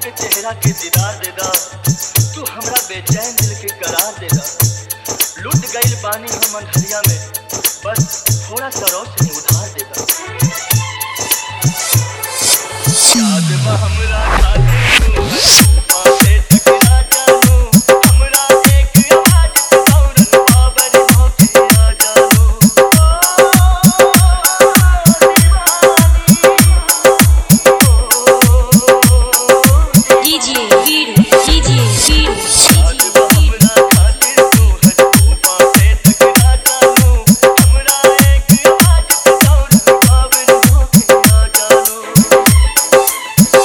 के चेहरा के दीदार दे दा तू हमरा बेचैन दिल के करार दे दा लुट गइल पानी हम अंधरिया में बस थोड़ा सा रोशनी उधार दे दा याद बा हमरा खातिर तू तूफान से टकरा जानू हमरा एक आवाज पे दौड़ल बाबर होके आ जानू DJ Viru, DJ Viru, याद बा हमरा खातिर तू तूफान से टकरा जानू हमरा एक आवाज पे दौड़ल बाबर होके आ जानू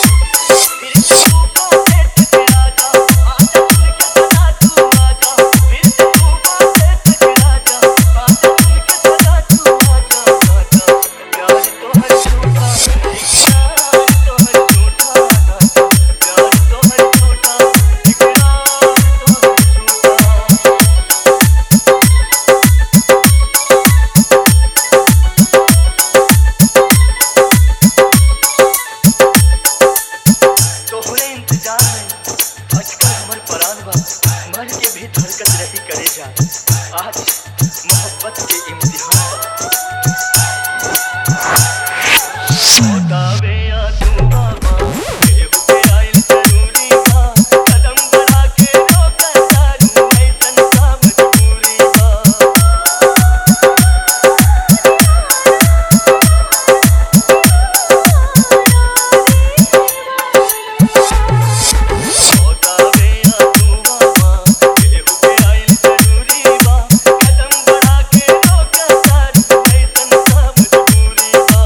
तोहरे इंतजार में आजकल हमर परान बा मर के भी धड़कत रही करे जा आज मोहब्बत के इम्तिहान बा बतावे या तू बाबा केहू के आइल जरूरी बा कदम बढ़ा के रोका चालू ऐसन का मजबूरी बा बतावे या तू बाबा केहू के आइल जरूरी बा कदम बढ़ा के रोका चालू ऐसन का मजबूरी बा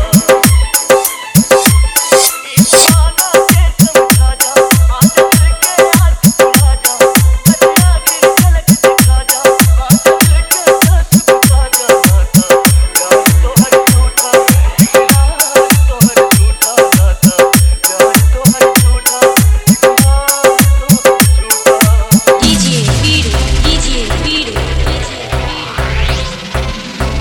इशारा के समझा जा आदत के आज सुना जा बतिया गिर झलक दिखा जा आदत के दस बुझा जा नाता प्यार तो हर झूठा इकरार तो हर झूठा नाता प्यार तो हर झूठा इकरार तो हर झूठा DJ Viru, DJ Viru, DJ Viru.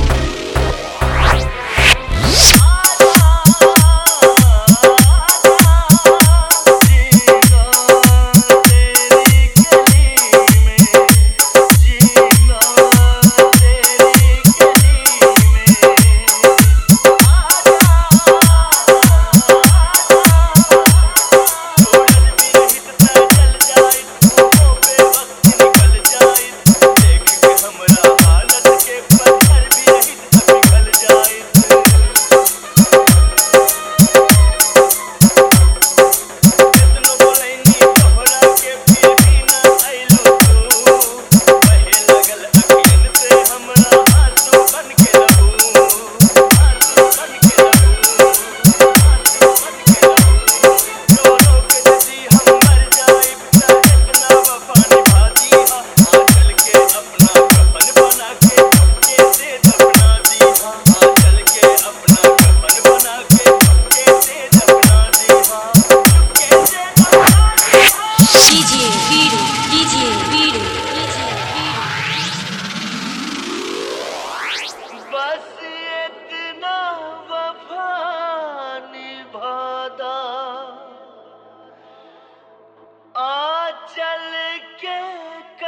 जाए कितनो बोलैनी तोहरा के फिर भी ना आइलो तू बहे लगल अखियन से हमरा आंसू बन के रहू आंसू बन के रहू आंसू बन के रहू रो रो के यदि हम मर जाए त इतना वफा निभा दीहा आंचल के अपना कफन बना के चुपके से दफना दीहा आंचल के अपना कफन बना के चुपके से दफना दीहा चुपके से दफना दीहा DJ Viru, DJ Viru, DJ Viru. बस इतना वफा निभादा आ चल के